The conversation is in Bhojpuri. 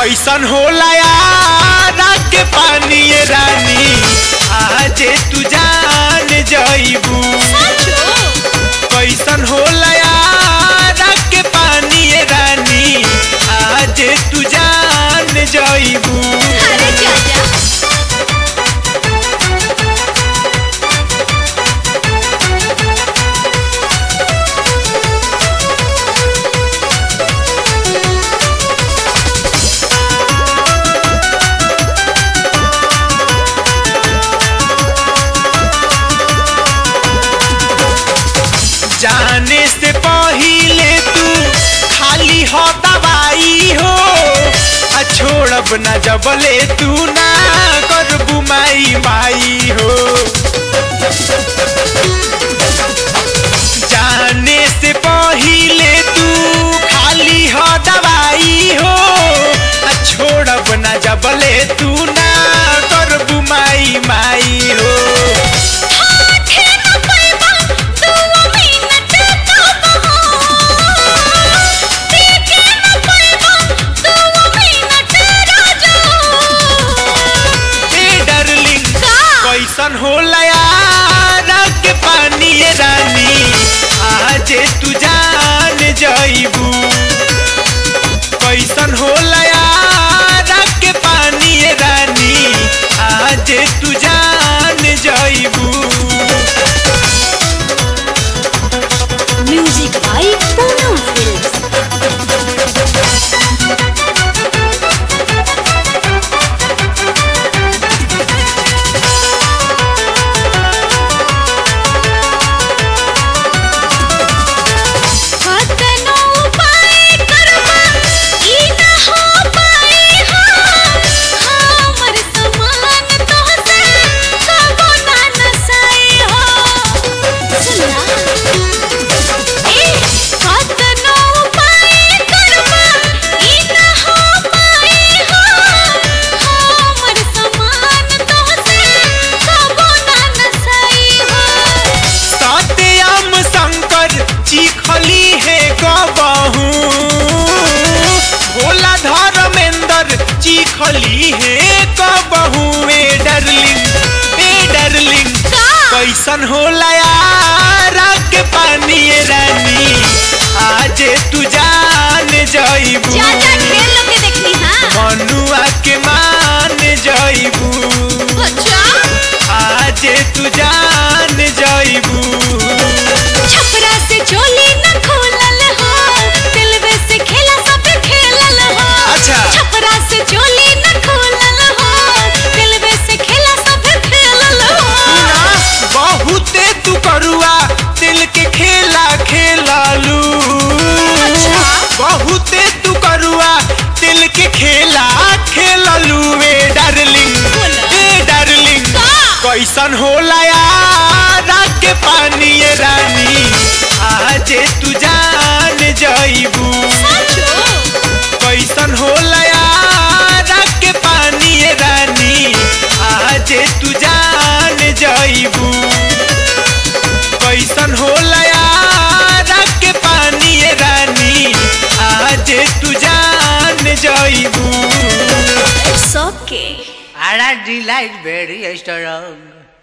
कैसन होला यार के पानी ये रानी आजे तू जान जईबू कैसन होला यार के पानी ये रानी आजे तू जान जईबू अरे चाचा जाने से पहिले तू खाली हो दवाई हो आ छोड़ब ना जबले तू ना करबू माई माई हो जाने से पहिले तू खाली हो दवाई हो आ छोड़ब ना जबले तू ना करबू माई माई हो हाथे न पैबा दुआ मिनट कबहो देखे न पैबा दुआ मिनट राजो ए डार्लिंग का कैसन होला यार के पानी ये रानी आजे तू जान जईबू कैसन होला यार के पानी ये रानी आजे तू जान जईबू म्यूजिक बाय पूनम फिल्म्स कतनो उपाय करबा ई न हो पाए हो हमर समान तोहसे कबो ना नसाई हो सुना ए कतनो उपाय करबा ई न हो पाए हो हमर समान तोहसे कबो ना नसाई हो सत्यम शंकर चिखली है गबहू भोला धर्मेंद्र चिखली है कबहू ए डार्लिंग ए डार्लिंग का कैसन होला यार के पानी ये रानी आजे तू जान जईबू चाचा खेल लोग के देखनी हां मनुआ के मान जईबू अच्छा आजे तू जान जईबू छपरा से चोली न खोलल हो दिलवे से खेला सब खेलल हो अच्छा। छपरा से चोली न खोलल हो दिलवे से खेला सब खेलल हो ना बहुते तू करुआ दिल के खेला खेलालू अच्छा। बहुते तू करुआ दिल के खेला खेलालू ए डार्लिंग बोला। ए डार्लिंग का? कैसन होला यार के पानी ये रानी आजे तू जान जईबू साचो कैसन होला यार के पानी ये रानी आजे तू जान जईबू कैसन होला यार के पानी ये रानी आजे तू जान जईबू it's okay Ara delight very strong.